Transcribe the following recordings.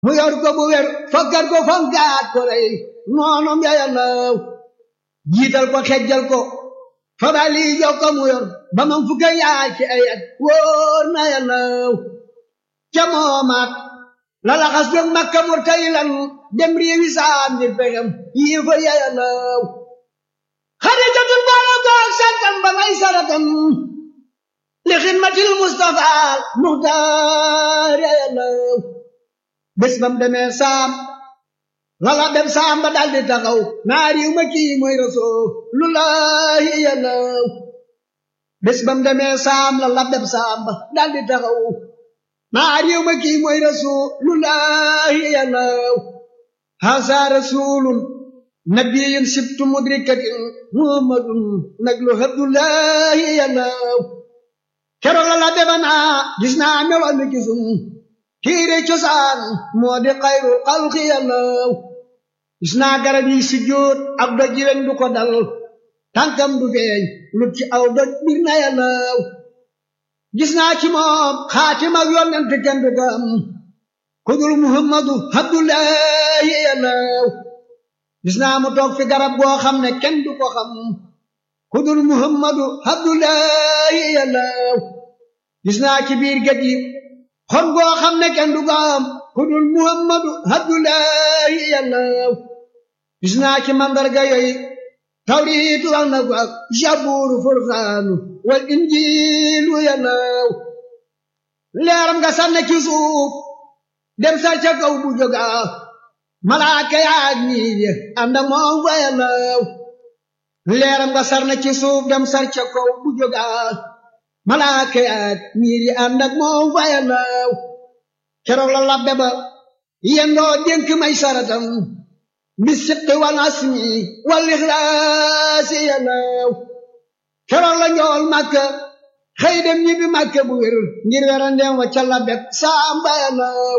mu yor ko bu wér fokkar ko fonkaat ko rey noonum ya yàllaw jiital ko xejjal ko fabali jox ko mu yor ba man fukka yaay ci ay at wóor na yàllaw ca moomaat la laxas jóg makka murtaylan dem réewi saam ngir pexem yii fa ya yàllaw xadijatul boole koog santam ba may saratam li xidmatil mustafa muxtaar ya yàllaw bés bam demee saam lala dem saam ba daldi taxaw naa riw ma kii mooy rasulullahi yàllaw bés bam demee saam lala dem saam ba daldi taxaw naa riw ma kii mooy rasulullahi yàllaw hasa rasulun nabiyun sibtu mudrikatin muhammadun naglu abdullahi yàllaw keroog lala dema naa gis naa meloon ni gisum kiire cosaan moo di xayrul xalqi yàllaw gis naa garab yi si jóot ak doj yi du ko dal tànkam du feeñ lut ci aw doj bir na yàllaw gis naa ci moom xaatim ak yonent kenn du ko am ku dul muhammadu abdullahi yàllaw gis naa mu toog fi garab goo xam ne kenn du ko xam ku dul muhammadu abdullahi yàllaw gis naa ci biir géej gi xon goo xam ne kenn du ko am ku dul muhammadu abdullahi yàllaw gis naa ci mandarga yooyu tawriit wax na ko ak jabuuru furxaanu wal injiilu yàllaw leeram nga sànne ci suuf dem sar ca kaw bu jóga malaaka yaag niir ya ànd ak moom fa yàllaw leeram nga sar na ci suuf dem sar ca kaw bu jóga malaaka yaag niir ya ànd ak moom fa yàllaw keroog la labbe ba yendoo dénk may saratam bi siqi wal asmi wal ixlaasi yàllaw keroog la njool màkka xëy dem ñibbi màkka bu wér ngir werandeem wa ca labbek saamba yàllaw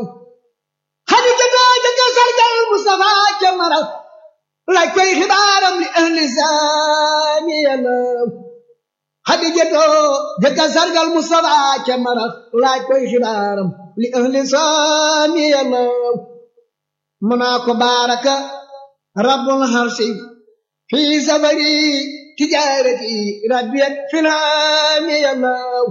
xadijata jëkka sargal mustafa ca maral laaj koy xibaaram li ahli saami yàllaw xadijata jëkka sargal mustafa ca maral laaj koy xibaaram li ahli saami yàllaw mu naa ko baaraka rabbul harsi fi safari tijaarati rabbiyat filaami yàllaw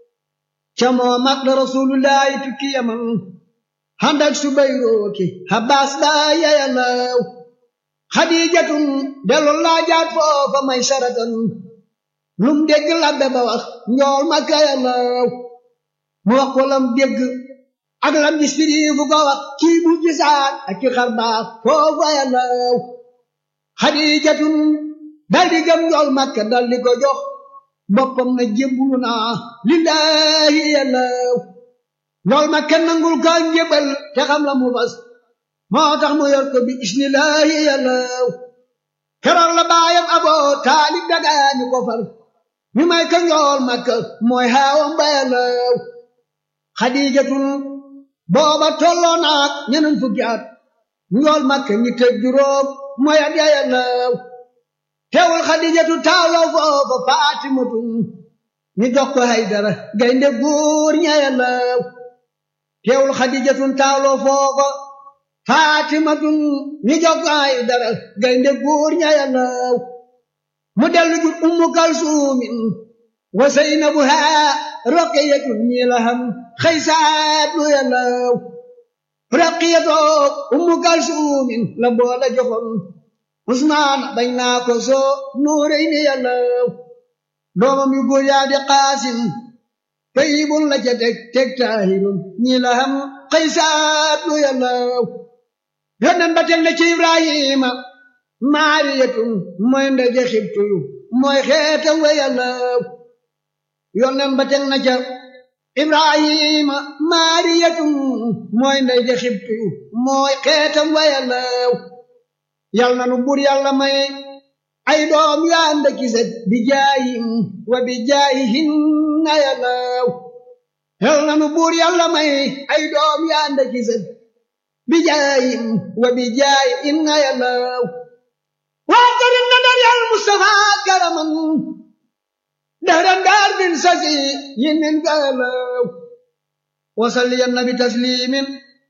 ca moomat la rasulullahi tukki yaman handak subayrooki habbaas baaya yàllaw xadiijatun dellu laajaat foofa may saratan lum dégg labbe ba wax njool makka yàllaw mu wax ko lam dégg ak lam gis firi fu ko wax kii bu gisaat ak ki xar baax foofa yàllaw xadiijatun daldi gëm njool makka daldi ko jox boppam na jébbulu naa lillaahi yàllaw njool makka nangul ko njébal te xam la mu fas moo tax mu yor ko bi isnillaahi yàllaw keroog la baayam aboo taalib dagaani ko far ñu may ko njool makka mooy haawam ba yàllaw xadiijatun booba tolloo naak ñeneen fukki at njool makka ñi tëj juróom mooy at ya yàllaw teewul xadijatu taaloo foofa faatimatu ñu jox ko haydara gaynde góor ña yàllaw teewul xadijatu taaloo foofa faatimatu ñu jox ko haydara gaynde góor ña yàllaw mu dellu jur ummu kalsuumin wa saynabu haa roqiyatu ñi la xam xëysaatu yàllaw raqiyatoo ummu kalsuumin la boola joxoon usmaan bañ naa ko soo nuurey ni yàllaw doomam yu góor yaa di qaasim tayyibun la ca teg teg taahirun ñi la xam xëysaatu yàllaw yonen ba teg na ci ibrahima maariyatun mooy ndaje xibtuyu mooy xeetam we yàllaw yonen ba teg na ca ibrahima maariyatun mooy ndaje xibtuyu mooy xeetam we yàllaw yal na nu bur yàlla may ay doom yu ànd ak set bi jaayim wa bi jaayihin na yàllaw yal na nu bur yàlla may ay doom yu ànd ak set bi jaayim wa bi jaayihin na yàllaw waa karim na dar yàlla Mustafa karaman dahran daar bin sasi yin min galaw wasalli ya nabi taslimin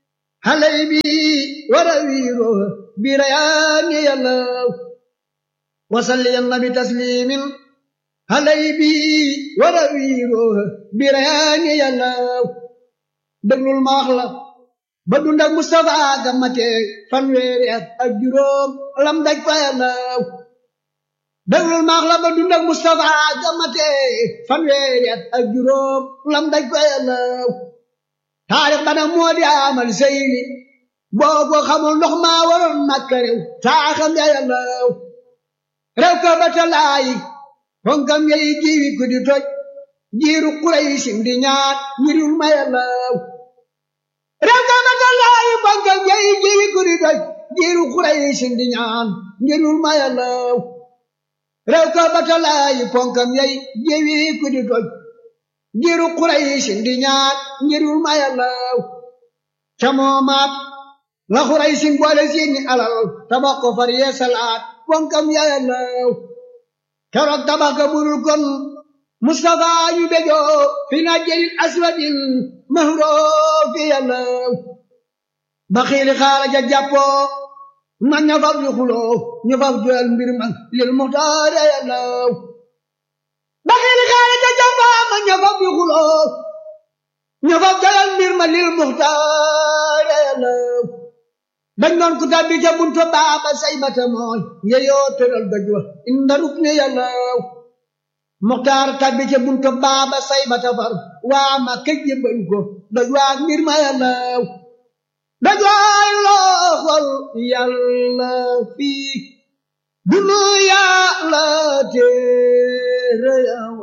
halay bi wara wiiro birayaani yàllaw wasalli ya nabi taslimin halay bi wara wiiro birayaani yàllaw déglul ma wax la ba dund ak Mustafa gamate fanweeri at ak juróom lam daj fa yàllaw déglul ma wax la ba dund ak Mustafa gamate fanweeri at ak juróom lam daj fa yàllaw taarix bana moo di amal seyni boo ko xamul ndox maa waroon makka rew taaxam ya yàllaw rew ka ba talaayi fonkam yey jiwi ku di toj jiiru Quraysin di ñaan ñirul ma yàllaw rew ka ba talaayi fonkam yey jiwi ku di toj jiiru Quraysin di ñaan ñirul ma yàllaw rew ka ba talaayi fonkam yey jiwi ku di toj jiiru Quraysin di ñaan ñirul ma yàllaw ca moomaat la Quraysin boole seeni alal tabax ko far yee salaat fonkam ya yàllaw keroog tabax ka burul kon Mustafa ñu bejoo fi najjalil aswadil mahroo fi yàllaw ba xiili xaala ja jàppoo na ña fab di xuloo ñu fab joel mbir ma lil muxtaar yàllaw ba xiili xaala ja jàppoo ma ña fab di xuloo ñu fab joel mbir ma lil muxtaar yàllaw dañ doon ku tabbi ca buntu baaba say bata mooy yeyoo tëral doj wa inda rukni yàllaw muxtaar tabbi ca buntu baaba say bata far waa ma këj yëbbal ko doj waa mbir ma yàllaw doj waay looxol yàlla fii dunu yàlla téere yaw